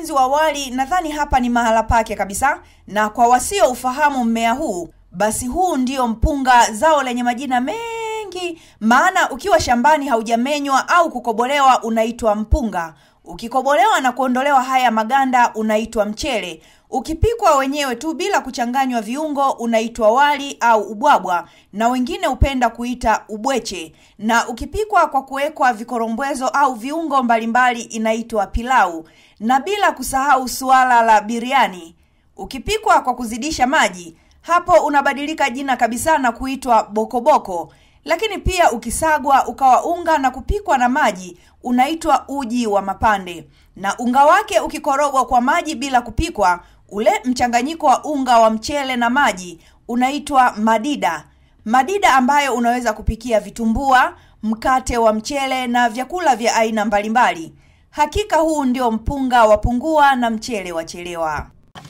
wapenzi wa wali, nadhani hapa ni mahala pake kabisa, na kwa wasioufahamu mmea huu, basi huu ndio mpunga, zao lenye majina mengi, maana ukiwa shambani haujamenywa au kukobolewa unaitwa mpunga. Ukikobolewa na kuondolewa haya maganda unaitwa mchele. Ukipikwa wenyewe tu bila kuchanganywa viungo unaitwa wali au ubwabwa, na wengine hupenda kuita ubweche. Na ukipikwa kwa kuwekwa vikorombwezo au viungo mbalimbali inaitwa pilau, na bila kusahau suala la biriani. Ukipikwa kwa kuzidisha maji, hapo unabadilika jina kabisa na kuitwa bokoboko. Lakini pia ukisagwa ukawa unga na kupikwa na maji unaitwa uji wa mapande, na unga wake ukikorogwa kwa maji bila kupikwa, ule mchanganyiko wa unga wa mchele na maji unaitwa madida. Madida ambayo unaweza kupikia vitumbua, mkate wa mchele na vyakula vya aina mbalimbali. Hakika huu ndio mpunga wa pungua na mchele wa chelewa.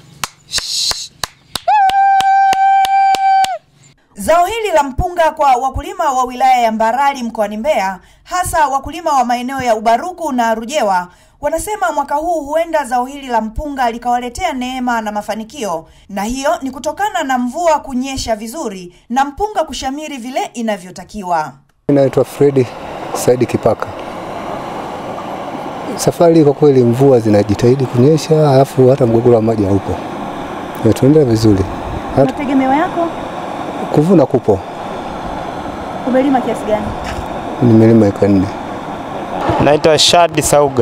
Zao hili la mpunga kwa wakulima wa wilaya ya Mbarali mkoani Mbeya, hasa wakulima wa maeneo ya Ubaruku na Rujewa, wanasema mwaka huu huenda zao hili la mpunga likawaletea neema na mafanikio, na hiyo ni kutokana na mvua kunyesha vizuri na mpunga kushamiri vile inavyotakiwa. Naitwa Fredi Saidi Kipaka. Safari kwa kweli mvua zinajitahidi kunyesha, alafu hata mgogoro wa maji haupo, tunaendelea vizuri. Hata Mategemeo yako kuvuna kupo, umelima kiasi gani? nimelima eka nne. Naitwa Shadi Sauga.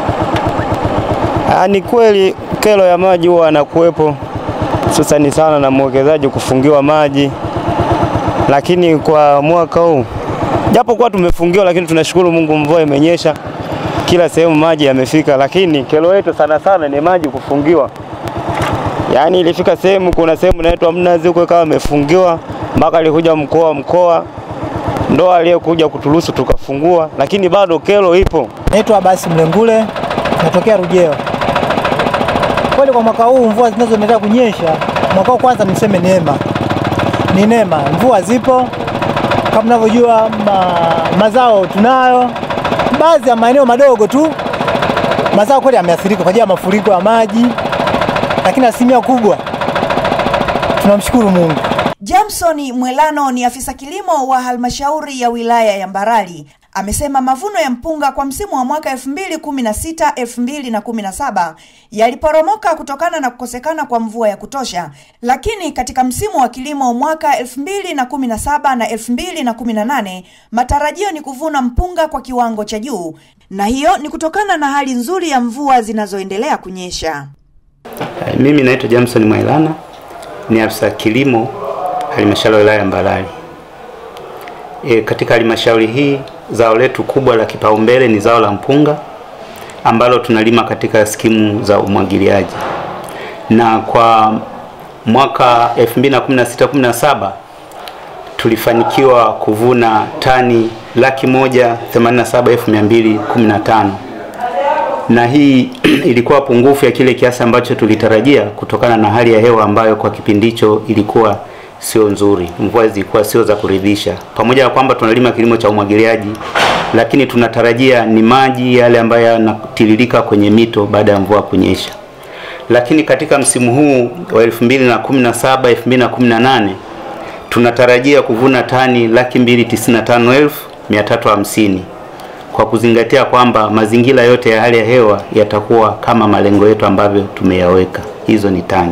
Ah, ni kweli kero ya maji huwa anakuwepo hususani sana na mwekezaji kufungiwa maji, lakini kwa mwaka huu japo kuwa tumefungiwa, lakini tunashukuru Mungu, mvua imenyesha kila sehemu, maji yamefika, lakini kero yetu sana sana ni maji kufungiwa. Yaani ilifika sehemu, kuna sehemu inaitwa Mnazi huko ikawa imefungiwa mpaka alikuja mkoa mkoa ndo aliyekuja kuturuhusu tukafungua, lakini bado kero ipo. Naitwa Abasi Mlengule, natokea Rujeo. Kweli kwa mwaka huu mvua zinazoendelea kunyesha, mwaka huu kwanza niseme neema, ni neema. Mvua zipo kama mnavyojua, ma, mazao tunayo, baadhi ya maeneo madogo tu mazao kweli yameathirika kwa ajili ya mafuriko ya maji, lakini asilimia kubwa tunamshukuru Mungu. Jamson Mwelano ni afisa kilimo wa halmashauri ya wilaya ya Mbarali. Amesema mavuno ya mpunga kwa msimu wa mwaka 2016 2017 yaliporomoka kutokana na kukosekana kwa mvua ya kutosha, lakini katika msimu wa kilimo mwaka 2017 na 2018 matarajio ni kuvuna mpunga kwa kiwango cha juu, na hiyo ni kutokana na hali nzuri ya mvua zinazoendelea kunyesha. Mimi naitwa Jamson Mwailana, ni afisa kilimo halmashauri ya wilaya ya Mbarali. E, katika halmashauri hii zao letu kubwa la kipaumbele ni zao la mpunga ambalo tunalima katika skimu za umwagiliaji, na kwa mwaka 2016-17 tulifanikiwa kuvuna tani laki moja themanini na saba elfu mia mbili kumi na tano na hii ilikuwa pungufu ya kile kiasi ambacho tulitarajia kutokana na hali ya hewa ambayo kwa kipindi hicho ilikuwa sio nzuri, mvua zilikuwa sio za kuridhisha. Pamoja na kwamba tunalima kilimo cha umwagiliaji, lakini tunatarajia ni maji yale ambayo yanatiririka kwenye mito baada ya mvua kunyesha. Lakini katika msimu huu wa 2017 2018 tunatarajia kuvuna tani laki mbili tisini na tano elfu mia tatu hamsini kwa kuzingatia kwamba mazingira yote ya hali ya hewa yatakuwa kama malengo yetu ambavyo tumeyaweka. Hizo ni tani,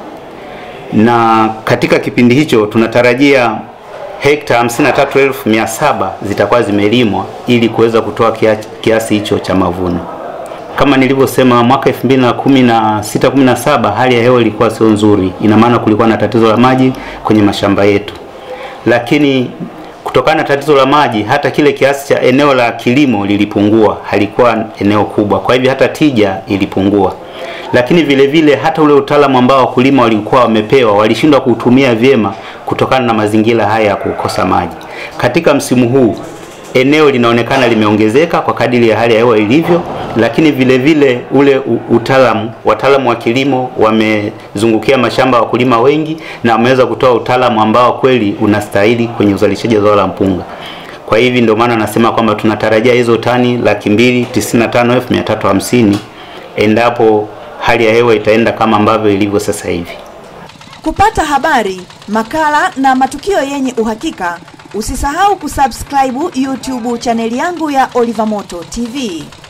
na katika kipindi hicho tunatarajia hekta 53,700 zitakuwa zimelimwa ili kuweza kutoa kiasi, kiasi hicho cha mavuno. Kama nilivyosema, mwaka 2016 17 hali ya hewa ilikuwa sio nzuri, ina maana kulikuwa na tatizo la maji kwenye mashamba yetu, lakini kutokana na tatizo la maji hata kile kiasi cha eneo la kilimo lilipungua, halikuwa eneo kubwa, kwa hivyo hata tija ilipungua. Lakini vile vile hata ule utaalamu ambao wakulima walikuwa wamepewa walishindwa kuutumia vyema kutokana na mazingira haya ya kukosa maji. Katika msimu huu eneo linaonekana limeongezeka kwa kadiri ya hali ya hewa ilivyo, lakini vile vile ule utaalamu, wataalamu wa kilimo wamezungukia mashamba ya wakulima wengi na wameweza kutoa utaalamu ambao kweli unastahili kwenye uzalishaji wa zao la mpunga. Kwa hivi ndio maana nasema kwamba tunatarajia hizo tani laki mbili tisini na tano elfu mia tatu hamsini endapo hali ya hewa itaenda kama ambavyo ilivyo sasa hivi. Kupata habari, makala na matukio yenye uhakika, usisahau kusubscribe YouTube chaneli yangu ya Oliver Moto TV.